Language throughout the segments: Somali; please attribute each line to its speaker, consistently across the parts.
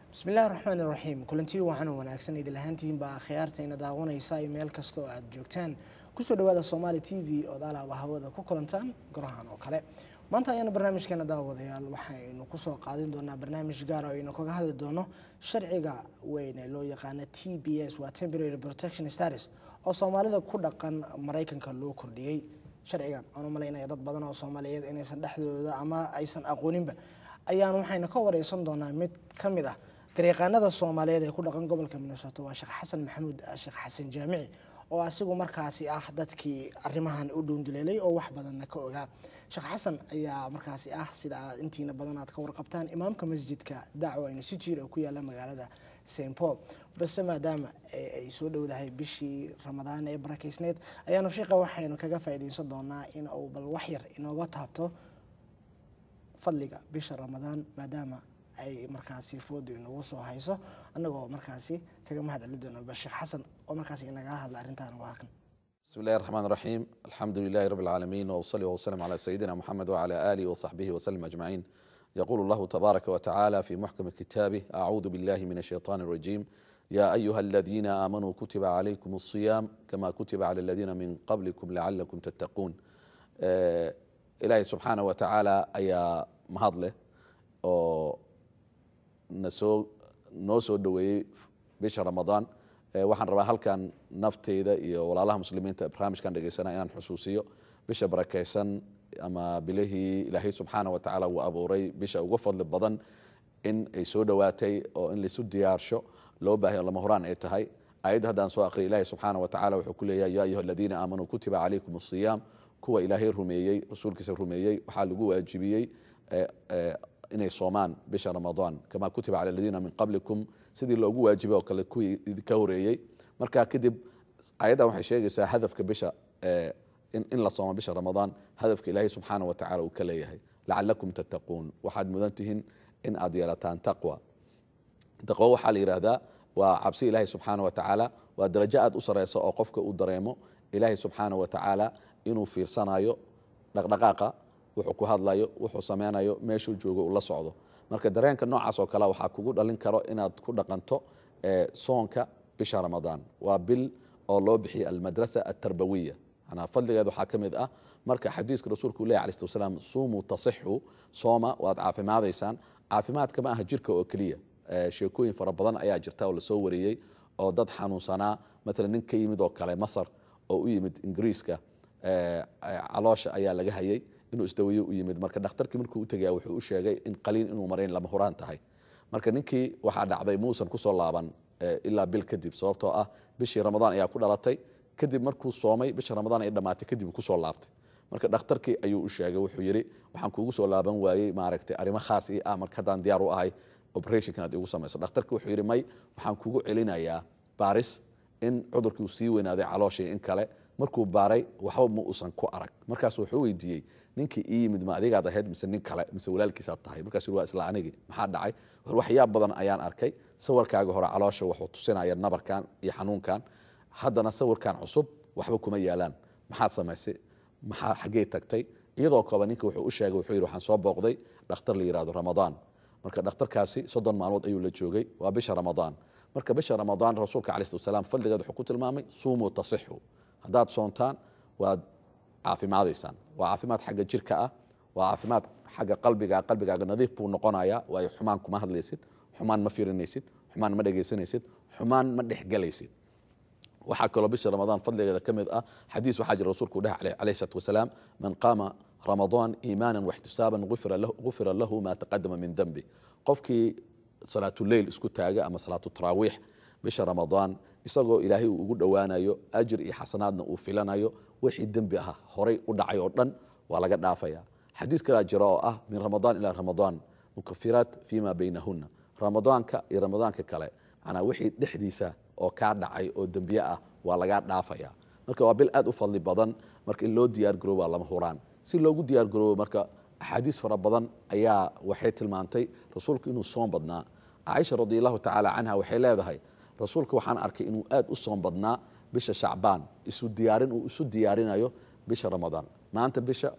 Speaker 1: bismillahi raxmaan iraxiim kulantii wacan oo wanaagsan idil ahaantihiinbaa khiyaartayna daawanaysa iyo meel kasta oo aada joogtaan kusoo dhawaada somaali t v ood alaaba hawada ku kulantaan gorahan oo kale maanta ayaana barnaamijkeena daawadayaal waxaynu kusoo qaadin doonaa barnaamij gaar oo aynu kaga hadli doono sharciga weyn ee loo yaqaana t b s waa temporary protection status oo soomaalida ku dhaqan maraykanka loo kordhiyey sharcigan aan u malaynaya dad badan oo soomaaliyeed inaysan dhexdooda ama aysan aqooninba ayaan waxaynu ka wareysan doonaa mid ka mid ah garyaqaanada soomaaliyeed ee ku dhaqan gobolka minnesota waa sheekh xasan maxamuud sheekh xasan jaamici oo asigu markaasi ah dadkii arrimahan u dhuunduleelay oo wax badanna ka ogaa sheekh xasan ayaa markaasi ah sida aad intiina badan aad ka warqabtaan imaamka masjidka dacwa institute oo ku yaala magaalada st paul balse maadaama ay soo dhowdahay bishii ramadaan ee barakeysneyd ayaanu sheekha waxaynu kaga faa'iideysan doonaa in uu bal waxyar inooga taabto fadliga bisha ramadaan maadaama ay markaasi foodu inagu soo hayso annagoo markaasi kaga mahad celi doono bal sheekh xasan oo markaasi inagala hadla arrintan waa kan
Speaker 2: بسم الله الرحمن الرحيم الحمد لله رب العالمين وأصلي وأسلم على سيدنا محمد وعلى آله وصحبه وسلم أجمعين يقول الله تبارك وتعالى في محكم كتابه أعوذ بالله من الشيطان الرجيم يا أيها الذين آمنوا كتب عليكم الصيام كما كتب على الذين من قبلكم لعلكم تتقون آه إلهي سبحانه وتعالى أيا مهضله nasoo noo soo dhoweeyey bisha ramadaan waxaan rabaa halkan nafteyda iyo walaalaha muslimiinta barnaamijkan dhegeysana inaan xusuusiyo bisha barakeysan ama bilihii ilaahay subxaana watacaala uu abuuray bisha uga fadli badan in ay soo dhowaatay oo in laisu diyaarsho loo baahay lama horaan ay tahay ayadda haddaan soo aqriya ilahi subxaana watacaala wuxuu ku leeyahay ya ayuha aladiina aamanuu kutiba calaykum asiyaam kuwa ilaahay rumeeyey rasuulkiisa rumeeyey waxaa lagu waajibiyey inay soomaan bisha ramadaan kama kutiba cala aladiina min qablikum sidii loogu waajibay oo kale kuwii idinka horeeyey marka kadib ayaddan waxay sheegaysaa hadafka bisha in la soomo bisha ramadaan hadafka ilaahay subxaana wa tacala uu ka leeyahay lacalakum tattaquun waxaad mudan tihiin in aad yeelataan taqwa taqwo waxaa la yidhaahdaa waa cabsi ilaahay subxaana wa tacaala waa darajo aad u sareysa oo qofka uu dareemo ilaahay subxaana wa tacaala inuu fiirsanayo dhaqdhaqaaqa wuxuu ku hadlayo wuxuu sameynayo meeshuu joogo uu la socdo marka dareenka noocaas oo kale waxaa kugu dhalin karo inaad ku dhaqanto soonka bisha ramadaan waa bil oo loo bixiyay almadrasa altarbawiya manaa fadligeed waxaa ka mid ah marka xadiiska rasuulku leh alai slat wasalaam suumuu tasixu sooma waad caafimaadaysaan caafimaadka ma aha jirka oo keliya sheekooyin fara badan ayaa jirta oo lasoo wariyey oo dad xanuunsanaa maalan nin ka yimid oo kale masar oo u yimid ingiriiska caloosha ayaa laga hayay inuu isdaweeye u yimid marka dhakhtarkii markuu u tegaya wuxuu u sheegay in qaliin inuu marayn lama huraan tahay marka ninkii waxaa dhacday muusan kusoo laaban ilaa bil kadib sababtoo ah bishii ramadaan ayaa ku dhalatay kadib markuu soomay bisha ramadaan ay dhammaatay kadib kusoo laabtay marka dhakhtarkii ayuu u sheegay wuxuu yidhi waxaan kuugu soo laaban waayey maaragtay arrimo khaas ii ah marka haddaan diyaar u ahay operationkan aad igu samayso dhakhtarkii wuxuu yidhi may waxaan kugu celinayaa baaris in cudurkii uu sii weynaaday calooshii in kale markuu baaray waxba ma uusan ku arag markaasu wuxuu weydiiyey ninkii ii yimid ma adigaad ahayd mise nin kale mise walaalkiisaad tahay markaasuu waa isla anigii maxaa dhacay waxyaab badan ayaan arkay sawirkaaga hore caloosha wuxuu tusinaya nabarkan iyo xanuunkan haddana sawirkan cusub waxba kuma yaalaan maxaad samaysay maxaa xaggee tagtay iyadoo kooba ninka wuxuu u sheegay wuxuu yidhi waxaan soo booqday dhakhtar la yidhahdo ramadaan marka dhakhtarkaasi soddon maalmood ayuu la joogay waa bisha ramadaan marka bisha ramadaan rasuulka calayi slat wasalaam fadligeed wuxuu ku tilmaamay suumuu tasixu haddaad soontaan waad caafimaadaysaan waa caafimaad xagga jirka ah waa caafimaad xagga qalbiga qalbigaaga nadiif buu noqonayaa waayo xumaan kuma hadlaysid xumaan ma firinaysid xumaan ma dhegaysanaysid xumaan ma dhexgelaysid waxaa kaloo bisha ramadaan fadligeeda ka mid ah xadiis waxaa jira rasuulku dheh calayhi salaatu wasalaam man qaama ramadaan iimaanan waxtisaaban gufira lahu ma taqadama min dembi qofkii salaatuleyl isku taaga ama salaatu taraawiix bisha ramadaan isagoo ilaahay uu ugu dhowaanayo ajir iyo xasanaadna uu filanayo wixii dembi ah horay u dhacay oo dhan waa laga dhaafaya xadiis kalaa jira oo ah min ramadaan ilaa ramadaan mukafiraat fima baynahuna ramadaanka iyo ramadaanka kale manaa wixii dhexdiisa oo kaa dhacay oo dembiye ah waa lagaa dhaafaya marka waa bil aad u fadli badan marka in loo diyaar garooba lama huraan si loogu diyaar garoobo marka axaadiis fara badan ayaa waxay tilmaantay rasuulku inuu soom badnaa caaisha radi allahu tacaala canha waxay leedahay rasuulka waxaan arkay inuu aad u soom badnaa bisha shacbaan isu diyaarin uu isu diyaarinayo bisha ramadaan maanta bisha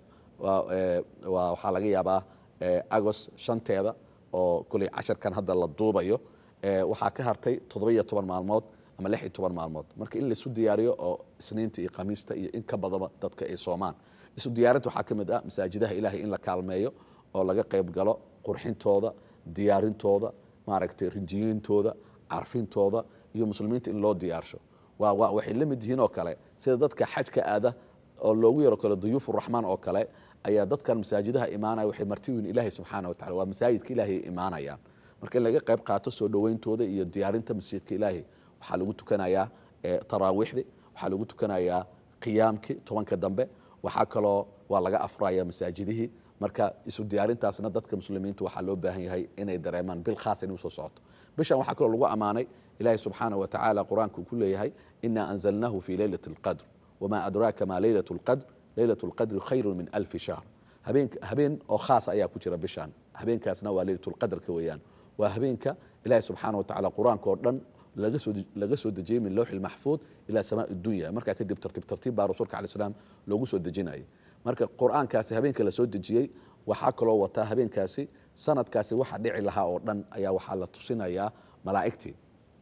Speaker 2: waxaa laga yaabaa agos shanteeda oo kuley casharkan hadda la duubayo ee, waxaa ka hartay toddoba-iyo toban maalmood ama lix iyo toban maalmood marka in laisu diyaariyo oo isniinta iyo khamiista iyo in ka badaba dadka ay soomaan isu diyaarinta waxaa ka mid ah masaajidaha ilaahay in la kaalmeeyo oo laga qayb galo qurxintooda diyaarintooda maaragtay rinjiyintooda carfintooda iyo muslimiinta in loo diyaarsho waa waa waxay la mid yihiin oo kale sida dadka xajka aada oo loogu yaro kale duyuufu raxmaan oo kale ayaa dadkan masaajidaha imaanaya waxay marti yihiin ilaahay subxaana wa tacala waa masaajidka ilaahay ay imaanayaan marka in laga qayb qaato soo dhoweyntooda iyo diyaarinta masjidka ilaahay waxaa lagu tukanayaa eh, taraawiixdi waxaa lagu tukanayaa qiyaamkii tobanka dambe waxaa kaloo waa laga afraya masaajidihii marka isu diyaarintaasna dadka muslimiinta waxaa loo baahan yahay inay dareemaan bil khaas inay usoo socoto bishan waxaa kaloo lagu ammaanay ilaahay subxaana wa tacaala qur-aanka uu ku leeyahay ina anzalnahu fi leylati alqadr wamaa adraaka ma leylat lqadr leylat lqadri khayru min alfi shahr habeen habeen oo khaas ayaa ku jira bishan habeenkaasna waa leylatulqadrka weeyaan waa habeenka ilaahay subxaana wa tacaala qur-aanka oo dhan laga soo laga soo dejiyey min lowxi lmaxfuud ilaa samaa dunya markaa kadib tartiib tartiib baa rasuulka alai salaam loogu soo dejinayay marka qur-aankaasi habeenka la soo dejiyey waxaa kaloo wataa habeenkaasi sanadkaasi waxa dhici lahaa oo dhan ayaa waxaa la tusinayaa malaa'igtii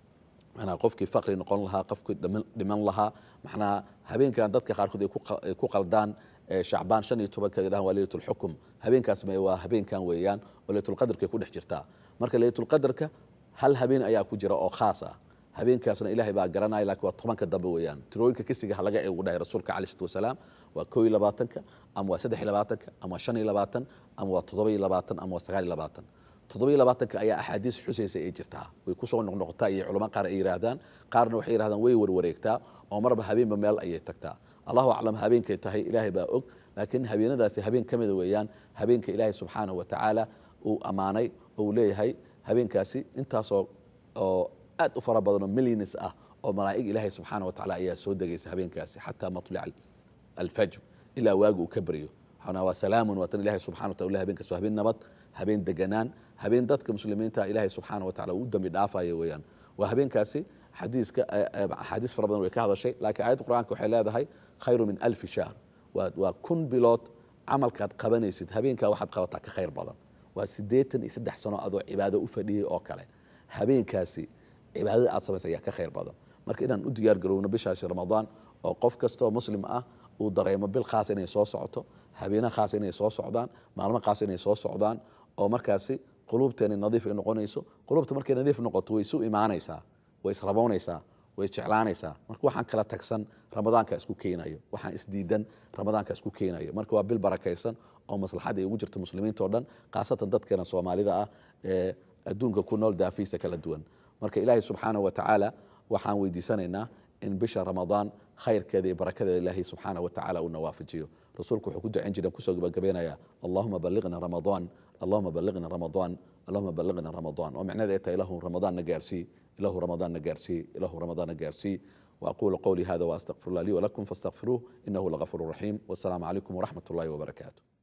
Speaker 2: manaa qofkii faqri noqon lahaa qofkii dhiman- dhiman lahaa maxnaa habeenkan dadka qaarkood ay ku qa- ay ku qaldaan ee shacbaan shan iyo tobanka yidhahan waa leylatulxukum habeenkaas me waa habeenkan weeyaan oo leylatulqadarka ay ku dhex jirtaa marka leylatulqadarka hal habeen ayaa ku jira oo khaas ah habeenkaasna ilaahay baa garanaya laakiin waa tobanka dambe weeyaan tirooyinka kisiga ha laga eegu dhahay rasuulka calai salatu wasalaam waa koo iyo labaatanka ama waa saddex iyo labaatanka ama waa shan iyo labaatan ama waa toddoba iyo labaatan ama waa sagaal iyo labaatan toddoba iyo labaatanka ayaa axaadiis xusaysa ay jirtaa way kusoo noqnoqotaa iyo culamo qaar ay yidhaahdaan qaarna waxay yidhahdaan way warwareegtaa oo marba habeenba meel ayay tagtaa allahu aclam habeenkay tahay ilaahay baa og laakiin habeenadaasi habeen ka mida weeyaan habeenka ilaahay subxaanahu wa tacaala uu ammaanay oo uu leeyahay habeenkaasi intaasoo oo aad u fara badan oo millions ah oo malaa'ig ilaahay subxaana wa tacaala ayaa soo degaysa habeenkaasi xataa matlica alfajr ilaa waagu uu ka baryo waxaana waa salaamun waa tan ilahay subxana wa taala habeenkaas waa habeen nabad habeen deganaan habeen dadka muslimiinta ilaahay subxaana wa taala uu dambi dhaafaya weeyaan waa habeenkaasi xadiiska axaadiis fara badan way ka hadashay laakiin aayadda qur-aanka waxay leedahay khayru min alfi shahr waa waa kun bilood camalkaad qabanaysid habeenkaa waxaad qabataa ka khayr badan waa siddeetan iyo saddex sano adoo cibaado u fadhiyey oo kale habeenkaasi cibaadada aad samaysa ayaa ka khayr badan marka inaan u diyaar garowno bishaasi ramadaan oo qof kastoo muslim ah uu dareemo bil khaas inay soo socoto habeena khaas inay soo socdaan maalmo khaas inay soo socdaan oo markaasi quluubteena nadiif ay noqonayso quluubta markay nadiif noqoto way isu imaanaysaa way israboonaysaa way jeclaanaysaa marka waxaan kala tagsan ramadaanka isku keenayo waxaan isdiidan ramadaanka isku keenayo marka waa bil barakaysan oo maslaxadda ay ugu jirto muslimiinta oo dhan khaasatan dadkeena soomaalida ah ee adduunka ku nool daafiisa kala duwan marka ilaahay subxaanahu wa tacaala waxaan weydiisanaynaa in bisha ramadaan khayrkeeda iyo barakadeeda ilaahay subxaanahu wa tacaala uu nawaafajiyo rasuulku wuxuu ku ducayn jiray kusoo gabagabaynayaa allahuma balliqna ramadaan allahuma balliqna ramadaan allahuma balliqna ramadaan oo micnaheeda ay tahay ilahu ramadaan na gaarsii ilahu ramadaan na gaarsii ilahu ramadaan na gaarsii وأقول قولي هذا وأستغفر الله لي ولكم فاستغفروه إنه لغفور رحيم والسلام عليكم ورحمة الله وبركاته